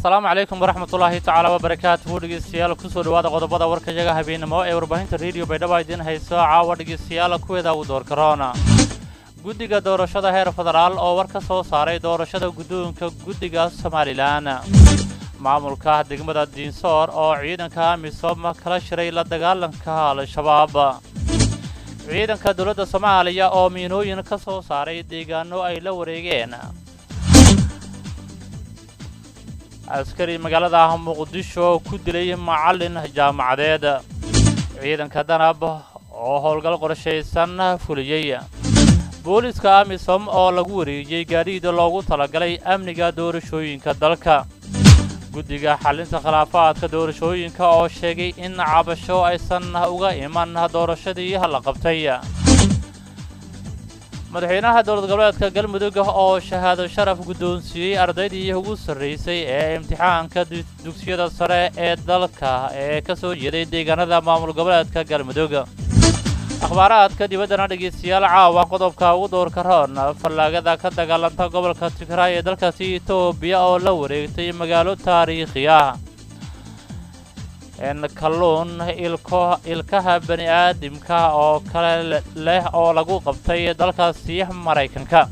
asalaamu calaykum waraxmatullaahi tacaala wabarakaatuhu dhegeystayaal kusoo dhowaada qodobada warkayaga habeenimo ee warbaahinta rediyo baydhabo idiin hayso caawa dhegeystayaal kuweeda uu door karoona guddiga doorashada heer federaal oo war ka soo saaray doorashada guddoonka guddiga somalilan maamulka degmada diinsoor oo ciidanka amisom kala shiray la dagaalanka al-shabaab ciidanka dowladda soomaaliya oo miinooyin ka soo saaray deegaano ay la wareegeen askari magaalada muqdisho ku dilay macallin jaamacadeed ciidanka danab oo howlgal qorshaysan fuliyey booliska amisom oo lagu wareejiyey gaadhiida loogu talagalay amniga doorashooyinka dalka guddiga xallinta khilaafaadka doorashooyinka oo sheegay in cabasho aysan uga iman doorashadii la qabtay madaxweynaha dowlad goboleedka galmudug oo shahaado sharaf guddoonsiiyey ardaydii ugu sarraysay ee imtixaanka dugsiyada sare ee dalka ee ka soo jeeday deegaanada maamul goboleedka galmudug akhbaaraadka dibaddana dhegeystayaal caawa qodobka ugu doorka roon fallaagada ka dagaalanta gobolka tigraay ee dalkaasi etoobiya oo la wareegtay magaalo taariikhi ah kalluun ilko ilkaha bani aadamka oo kale leh oo lagu qabtay dalkaasi maraykanka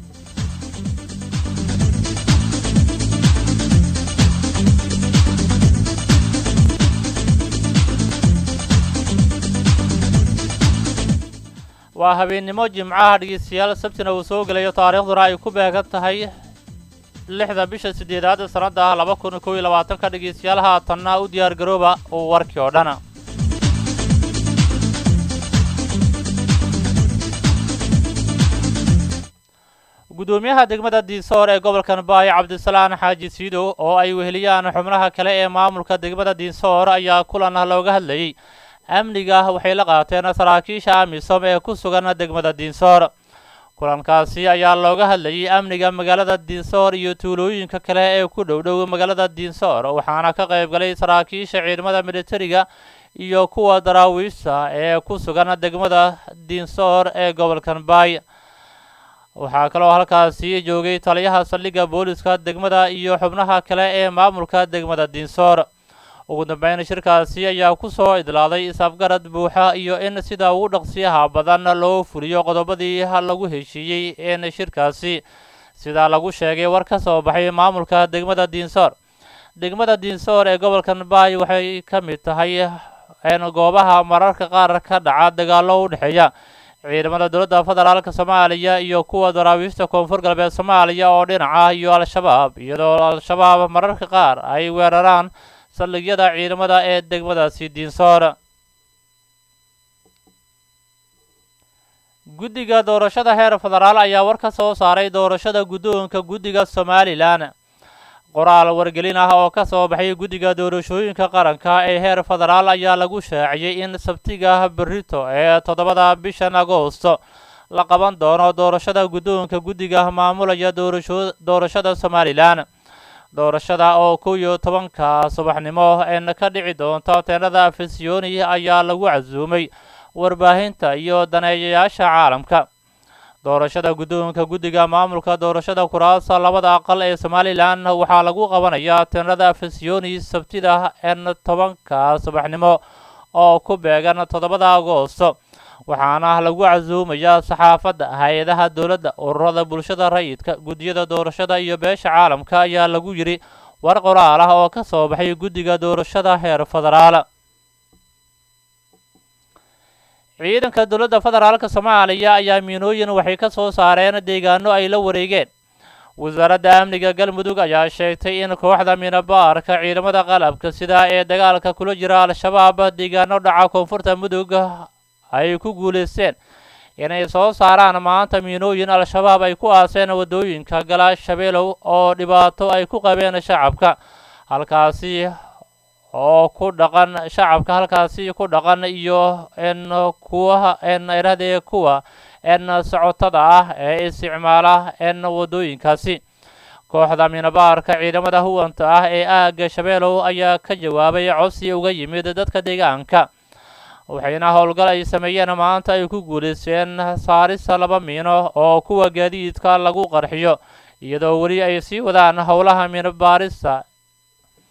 waa habeennimo jimcaha dhegeystayaal sabtina uu soo gelayo taariikhduna ay ku beegan tahay lixda bisha siddeedaad sannadda laba kun kow iyo labaatanka dhegeystayaal haatanna u diyaar garooba uu warkii oo dhan guddoomiyaha degmada diinsoor ee gobolkan baay cabdisalaan xaaji siidow oo ay weheliyaan xubnaha kale ee maamulka degmada diinsoor ayaa kulan looga hadlayey amniga waxay la qaateen saraakiisha amisom ee ku sugan degmada diinsoor kulankaasi ayaa looga hadlayey amniga magaalada diinsoor iyo tuulooyinka kale ee ku dhowdhow magaalada diinsoor waxaana ka qayb galay saraakiisha ciidamada militariga iyo kuwa daraawiishta ee ku sugan degmada diinsoor ee gobolkan baay waxaa kaloo halkaasi joogay taliyaha saldhigga booliska degmada iyo xubnaha kale ee maamulka degmada diinsoor ugu dambeyn shirkaasi ayaa ku soo idlaaday is-afgarad buuxa iyo in sida ugu dhaqsiyaha badan loo fuliyo qodobadii lagu heshiiyey in shirkaasi sida lagu sheegay war ka soo baxay maamulka degmada diinsoor degmada diinsoor ee gobolkan baay waxay ka mid tahay goobaha mararka qaar ka dhaca dagaallo u dhexeeya ciidamada dowladda federaalka soomaaliya iyo kuwa daraawiishta koonfur galbeed soomaaliya oo dhinaca iyo al-shabaab iyadoo al-shabaab mararka qaar ay weeraraan saldhigyada ciidamada ee degmadaasi diinsoor guddiga doorashada heer federaal ayaa war ka soo saaray doorashada guddoonka guddiga somalilan qoraal wargelin ah oo ka soo baxay guddiga doorashooyinka qaranka ee heer federaal ayaa lagu shaaciyey in sabtiga berito ee toddobada bishan agoosto la qaban doono doorashada guddoonka guddiga maamulaya doorashada somalilan doorashada oo kow iyo tobanka subaxnimo een ka dhici doonta teenada afisiyoni ayaa lagu casuumay warbaahinta iyo daneeyayaasha caalamka doorashada guddoonka guddiga maamulka doorashada kuraasa labada aqal ee somalilan waxaa lagu qabanayaa teenada afisiyoni sabtida een tobanka subaxnimo oo ku beegan toddobada agoosto waxaana lagu casuumayaa saxaafadda hay-adaha dowladda ururada bulshada rayidka guddiyada doorashada iyo beesha caalamka ayaa lagu yidhi war qoraal ah oo ka soo baxay guddiga doorashada heer federaal ciidanka dowladda federaalka soomaaliya ayaa miinooyin waxay ka soo saareen deegaano ay la wareegeen wasaaradda amniga galmudug ayaa sheegtay in kooxda miinabaarka ciidamada qalabka sida ee dagaalka kula jira al-shabaab deegaano dhaca koonfurta mudug ay ku guulaysteen inay soo saaraan maanta miinooyin al-shabaab ay ku aaseen waddooyinka gala shabeelow oo dhibaato ay ku qabeen shacabka halkaasi oo ku dhaqan shacabka halkaasi ku dhaqan iyo n kuwa n iradee kuwa n socotada ah ee isticmaala n waddooyinkaasi kooxda miinabaarka ciidamada huwanta ah ee aagga shabeelow ayaa ka jawaabay codsi uga yimid dadka deegaanka waxayna howlgal ay sameeyeen maanta ay ku guulaysteen saarista laba miino oo kuwa gaadiidka lagu qarxiyo iyadoo weli ay sii wadaan howlaha miino baarista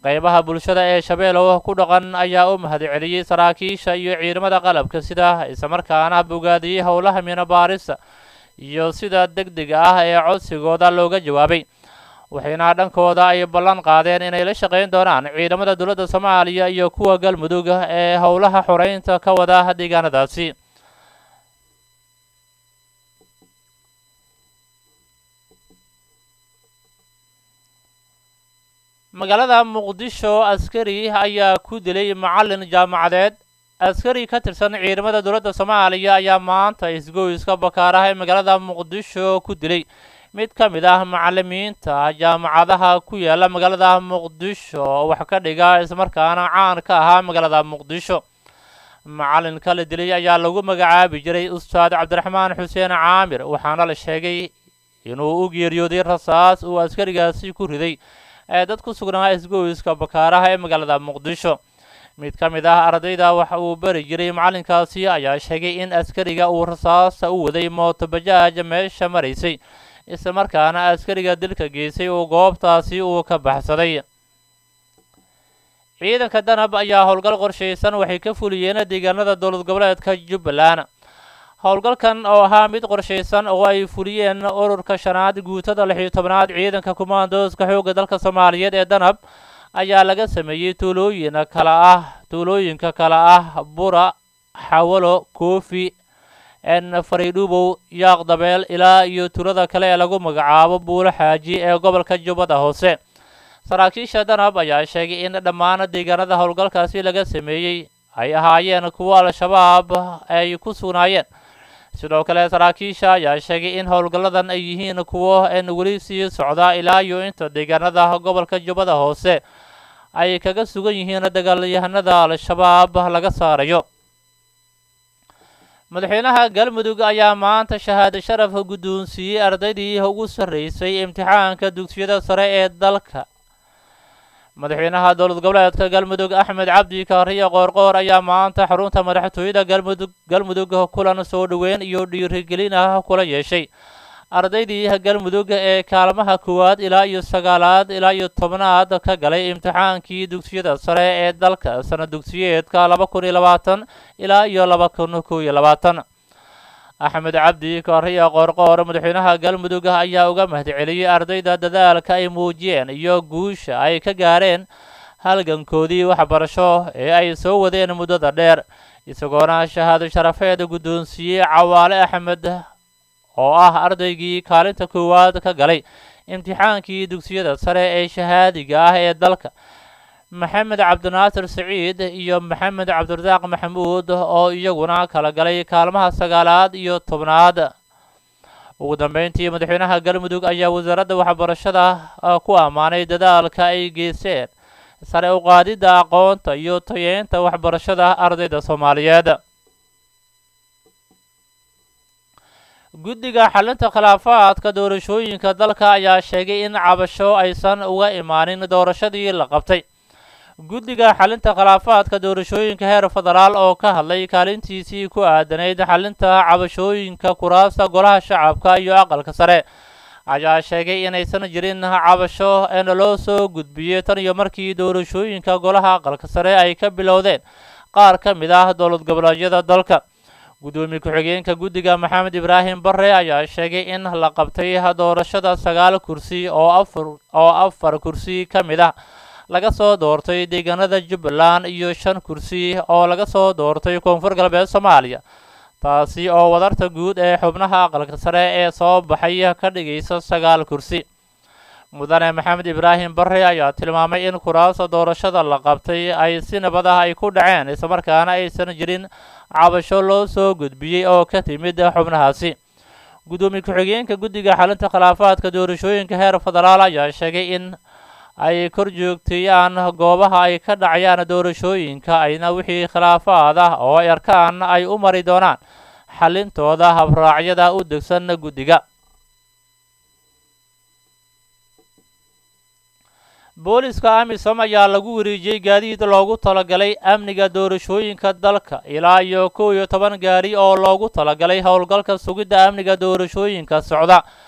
qeybaha bulshada ee shabeelow ku dhaqan ayaa u mahadceliyey saraakiisha iyo ciidamada qalabka sida islamarkaana bogaadiyey howlaha minabaarista iyo sida deg dega ah ee codsigooda looga jawaabay waxayna dhankooda ay ballan qaadeen inay la shaqayn doonaan ciidamada dowladda soomaaliya iyo kuwa galmudug ee howlaha xoreynta ka wada deegaanadaasi magaalada muqdisho askari ayaa ku dilay macalin jaamacadeed askari ka tirsan ciidamada dowladda soomaaliya ayaa maanta isgoyska bakaaraha ee magaalada muqdisho ku dilay mid ka mid ah macalimiinta jaamacadaha ku yaala magaalada muqdisho oo wax ka dhiga islamarkaana caan ka ahaa magaalada muqdisho macalinka la dilay ayaa lagu magacaabi jiray ustaad cabdiraxmaan xuseen caamir waxaana la sheegay inuu u geeriyooday rasaas uu askarigaasi ku riday ee dad ku sugnaa isgoyska bakaaraha ee magaalada muqdisho mid ka mid ah ardayda waxa uu bari jiray macalinkaasi ayaa sheegay in askariga uu rasaasta u waday mootobajaaj meesha maraysay islamarkaana askariga dilka geysay uu goobtaasi uu ka baxsaday ciidanka danab ayaa howlgal qorshaysan waxay ka fuliyeen deegaanada dowlad goboleedka jubbaland howlgalkan oo ahaa mid qorshaysan oo ay fuliyeen ururka shanaad guutada lix iyo tobnaad ciidanka kumaandooska xoogga dalka soomaaliyeed ee danab ayaa laga sameeyey tuulooyin kala ah tuulooyinka kala ah bura xawalo koofi n fariidhubow yaaq dabeel ilaa iyo tuulada kale ee lagu magacaabo buulo xaaji ee gobolka jubbada hoose saraakiisha danab ayaa sheegay in dhammaan deegaanada howlgalkaasi laga sameeyey ay ahaayeen kuwo al-shabaab ay ku sugnaayeen sidoo kale saraakiisha ayaa sheegay in howlgalladan ay yihiin kuwo n weli sii socda ilaa iyo inta deegaanada gobolka jubbada hoose ay kaga sugan yihiin dagaalyahanada al-shabaab laga saarayo madaxweynaha galmudug ayaa maanta shahaado sharaf guddoonsiiyey ardaydii ugu sarreysay imtixaanka dugsiyada sare ee dalka madaxweynaha dowlad goboleedka galmudug axmed cabdi kaariyo qoorqoor ayaa maanta xarunta madaxtooyada galmudug galmudug kulan soo dhoweyn iyo dhiirigelin ah kula yeeshay ardaydii galmudug ee kaalmaha koowaad ilaa iyo sagaalaad ilaa iyo tobnaad ka galay imtixaankii dugsiyada sare ee dalka sana dugsiyeedka laba kun iyo labaatan ilaa iyo laba kun kow iyo labaatan axmed cabdi kaariyo qoorqoor madaxweynaha galmudug ayaa uga mahadceliyey ardayda dadaalka ay muujiyeen iyo guusha ay ka gaareen halgankoodii waxbarasho ee ay soo wadeen muddada dheer isagoona shahaado sharafeed guddoonsiiyey cawaale axmed oo ah ardaygii kaalinta koowaad ka galay imtixaankii dugsiyada sare ee shahaadiga ah ee dalka maxamed cabdinaasir saciid iyo maxamed cabdirasaaq maxamuud oo iyaguna kala galay kaalmaha sagaalaad iyo tobnaad ugu dambeyntii madaxweynaha galmudug ayaa wasaaradda waxbarashada ku ammaanay dadaalka ay geyseen sare u qaadidda aqoonta iyo tayeynta waxbarashada ardayda soomaaliyeed guddiga xalinta khilaafaadka doorashooyinka dalka ayaa sheegay in cabasho aysan uga imaanin doorashadii la qabtay guddiga xalinta khilaafaadka doorashooyinka heer federaal oo ka hadlay kaalintiisii ku aadanayd xalinta cabashooyinka kuraasta golaha shacabka iyo aqalka sare ayaa sheegay inaysan jirin cabasho een loo soo gudbiyey tan iyo markii doorashooyinka golaha aqalka sare ay ka bilowdeen qaar ka mid ah dowlad goboleedyada dalka guddoomiye ku-xigeenka guddiga maxamed ibraahim bare ayaa sheegay in la qabtay doorashada sagaal kursi oo afar oo afar kursi ka mid ah laga soo doortay deegaanada jubbaland iyo shan kursi oo laga soo doortay koonfur galbeed soomaaliya taasi oo wadarta guud ee xubnaha aqalka sare ee soo baxay ka dhigaysa sagaal kursi mudane maxamed ibraahim bare ayaa tilmaamay in kuraasta doorashada la qabtay ay si nabad ah ay ku dhaceen islamarkaana aysan jirin cabasho loo soo gudbiyey oo ka timid xubnahaasi guddoomiye ku-xigeenka guddiga xalinta khilaafaadka doorashooyinka heer federaal ayaa sheegay in ay kor joogteeyaan goobaha ay ka dhacayaan doorashooyinka ayna wixii khilaafaad ah oo ay arkaan ay u mari doonaan xalintooda habraacyada u degsan guddiga booliska amisom ayaa lagu wareejiyey gaadiid loogu talagalay amniga doorashooyinka dalka ilaa iyo kow iyo toban gaari oo loogu talagalay howlgalka sugidda amniga doorashooyinka socda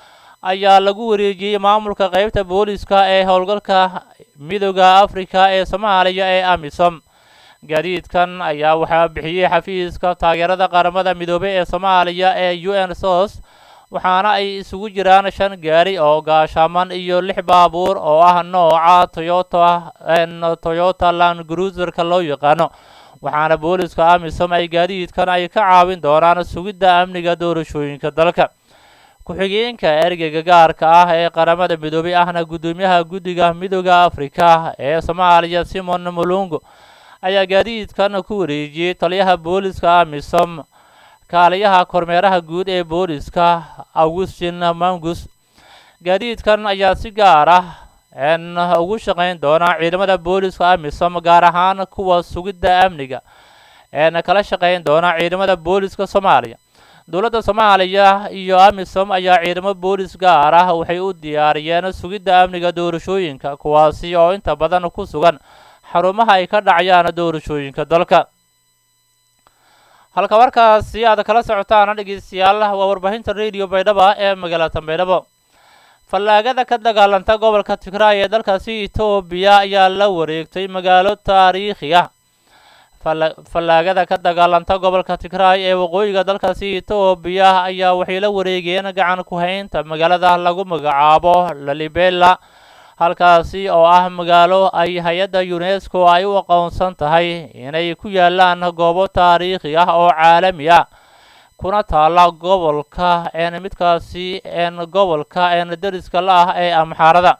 ayaa lagu wareejiyey maamulka qeybta booliska ee howlgalka midooda afrika ee soomaaliya ee amisom gaadiidkan ayaa waxaa bixiyey xafiiska taageerada qaramada midoobey ee soomaaliya ee u n sos waxaana ay isugu jiraan shan gaari oo gaashaaman iyo lix baabuur oo ah nooca toyota toyota land cruiserka loo yaqaano waxaana booliska amisom ay gaadiidkan ay ka caawin doonaan sugidda amniga doorashooyinka dalka ku-xigeenka ergeyga gaarka ah ee qaramada midoobey ahna guddoomiyaha guddiga midooda afrika ee soomaaliya simon mulungo ayaa gaadiidkan ku wareejiyey taliyaha booliska amisom kaaliyaha kormeeraha guud ee booliska augustin mangus gaadiidkan ayaa si gaar ah n ugu shaqayn doona ciidamada booliska amisom gaar ahaan kuwa sugidda amniga eena kala shaqayn doona ciidamada booliska soomaaliya dowladda soomaaliya iyo amisom ayaa ciidamo boolis gaar ah waxay u diyaariyeen sugidda amniga doorashooyinka kuwaasi oo inta badan ku sugan xarumaha ay ka dhacayaan doorashooyinka dalka halka warkaasi aad kala socotaana dhegeystayaal waa warbaahinta radio baydhaba ee magaalada baydhabo fallaagada ka dagaalanta gobolka tigraay ee dalkaasi etoobiya ayaa la wareegtay magaalo taariikhi ah fallaagada ka dagaalanta gobolka tigraay ee waqooyiga dalkaasi etoobiya ayaa waxay la wareegeen gacan ku haynta magaalada lagu magacaabo lalibela halkaasi oo ah magaalo ay hay-adda unesco ay u aqoonsan tahay inay ku yaalaan goobo taariikhi ah oo caalami ah kuna taala gobolka een midkaasi een gobolka een deriska la ah ee amxaarada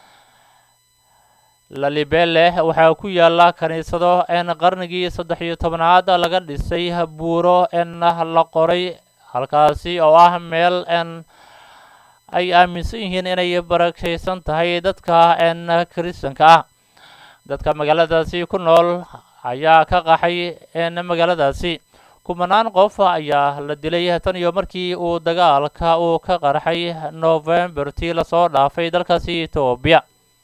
lalibele waxaa ku yaala kiniisado een qarnigii saddex iyo tobnaad laga dhisay buuro een la qoray halkaasi oo ah meel een ay aaminsan yihiin inay barakaysan tahay dadka een kiristanka ah dadka magaaladaasi ku nool ayaa ka qaxay een magaaladaasi kumanaan qof ayaa la dilay tan iyo markii uu dagaalka uu ka qarxay novembertii lasoo dhaafay dalkaasi etoobiya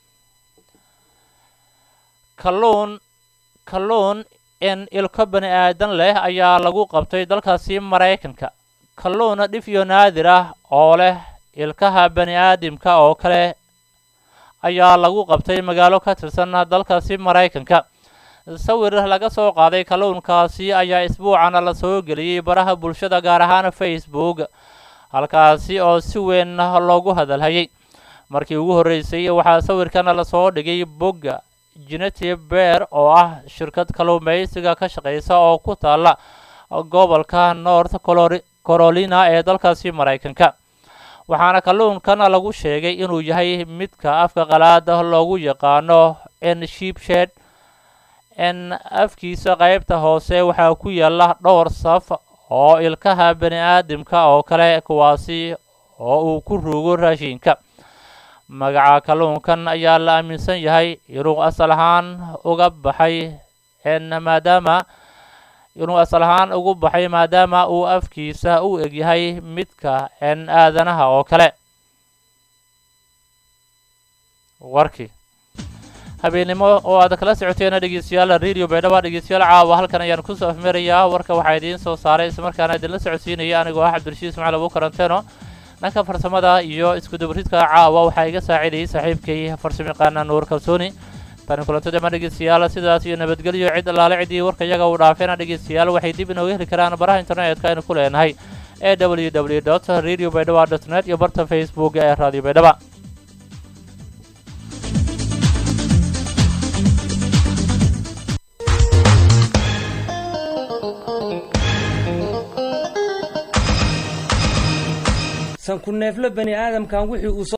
kalluun kalluun in ilko bani aadan leh ayaa lagu qabtay dalkaasi maraykanka kalluun dhifyo naadir ah oo leh ilkaha bani aadamka oo kale ayaa lagu qabtay magaalo ka tirsan dalkaasi maraykanka sawir laga soo qaaday kalluunkaasi ayaa isbuucana la soo geliyey baraha bulshada gaar ahaan facebook halkaasi oo si weyn loogu hadalhayay markii ugu horreysay waxaa sawirkana lasoo dhigay bogga genetive bear oo ah shirkad kalluumaysiga ka shaqeysa oo ku taala gobolka north carolina ee dalkaasi maraykanka waxaana kalluunkan lagu sheegay inuu yahay midka afka qalaada loogu yaqaano n shipshed n afkiisa qaybta hoose waxaa ku yaala dhowr saf oo ilkaha bani aadamka oo kale kuwaasi oo uu ku ruugo raashinka magaca kalluunkan ayaa la aaminsan yahay inuu asal ahaan uga baxay n maadaama inuu asal ahaan ugu baxay maadaama uu afkiisa u egyahay midka n aadanaha oo kale warkii habeennimo oo aad kala socoteena dhegeystayaal radio baydhaba dhegeystayaal caawa halkan ayaan kusoo afmerayaa warka waxaa idiin soo saaray islamarkaana idinla socodsiinaya anigoo ah cabdirashiid ismaciil abu karanteeno dhanka farsamada iyo iskudabaridka caawa waxaa iga saacidayay saaxiibkay farsamayaqaana nuur kalsooni tani kulantada ma dhegeystayaal sidaas iyo nabadgelyo cid allaale ciddii warka iyaga uu dhaafeena dhegeystayaal waxay dib inooga heli karaan baraha internetka aynu ku leenahay ee w w dot radio baydhaba dot net iyo barta facebook ee radio baydhaba sanku neefle bani aadamkan wixii uu